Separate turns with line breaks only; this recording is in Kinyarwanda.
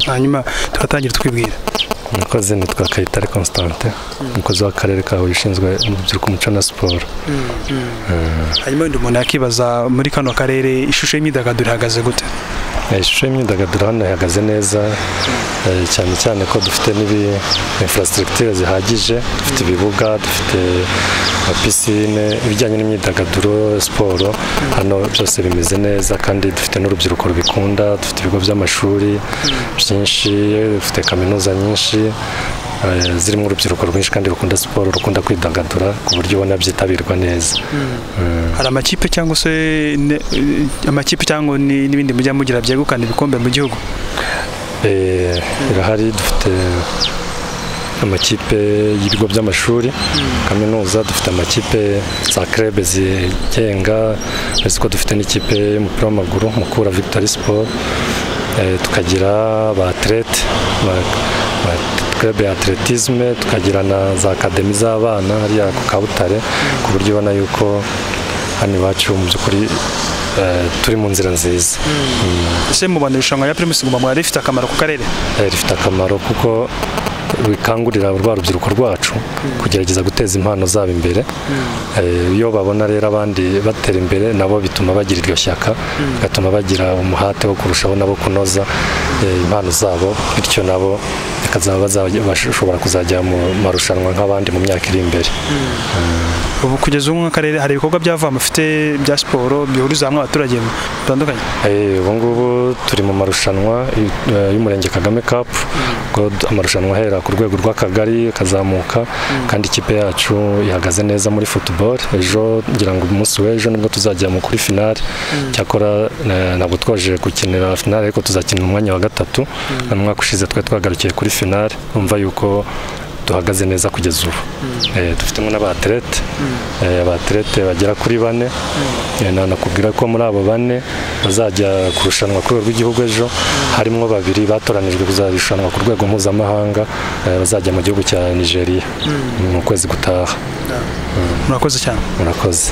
hanyuma tuhatangira twibwira
umukozi nitwa kayitare constante umukozi w'akarere ka huye ushinzwe urubyiruko umuco na siporo
hanyuma wenda umuntu yakibaza muri kano karere ishusho y'imyidagaduro ihagaze gute
Eh, ishusho y'imyidagaduro hano ihagaze neza eh, cyane cyane ko dufite n'ibi infrastructure zihagije dufite ibibuga dufite pisine ibijyanye n'imyidagaduro siporo hano byose bimeze neza kandi dufite n'urubyiruko rubikunda dufite ibigo by'amashuri byinshi dufite kaminuza nyinshi eh, zirimo urubyiruko rwinshi kandi rukunda siporo rukunda kwidagadura ku buryo ubona byitabirwa neza
hari amakipe cyangwa se ne- eh, amakipe cyangwa ni- n'ibindi mujya mugira byegukana ibikombe mu gihugu
Eh, irahari dufite amakipe y'ibigo by'amashuri kaminuza dufite amakipe za krebe zigenga uretse ko dufite n'ikipe y'umupira w'amaguru mukura victory sport Eh, tukagira ba atlete ba- ba krebe ya atletisme tukagira na za akademi z'abana hariya ku kabutare ku buryo ubona yuko hano iwacu mu by'ukuri eh, turi mu nzira nziza
ese mu Rwanda irushanwa rya primus guma mwari rifite akamaro ku karere
Eh, rifite akamaro kuko bikangurira rwa rubyiruko rwacu kugerageza guteza impano zabo imbere Eh, iyo babona rero abandi batera imbere nabo bituma bagira iryo shyaka bigatuma bagira umuhate wo kurushaho nabo kunoza eh, impano zabo bityo nabo bakazaba bazajya- bashobora kuzajya mu marushanwa nk'abandi mu myaka iri imbere
ubu kugeza ubu nk'akarere hari ibikorwa byavuye mufite bya siporo bihuriza hamwe abaturage batandukanye
Eh, ubu ngubu turi mu marushanwa eh, y'umurenge kagame cup ubwo d- amarushanwa ahera ku rwego rw'akagari akazamuka kandi ikipe yacu ihagaze neza muri football ejo ngira ngo umunsi w'ejo nibwo tuzajya mu kuri finale cyakora eh, ntabwo twaje gukinira finale ariko tuzakina umwanya wa gatatu mu mwaka ushize twari twagarukiye kuri finale umva yuko duhagaze neza kugeza ubu Eh, dufitemo n'abaterete abaterete bagera kuri bane Eh, na- nakubwira ko muri abo bane bazajya kurushanwa ku rwego rw'igihugu ejo harimo babiri batoranijwe kuzarushanwa ku rwego mpuzamahanga eh, bazajya mu gihugu cya nigeria mu kwezi gutaha
murakoze cyane
murakoze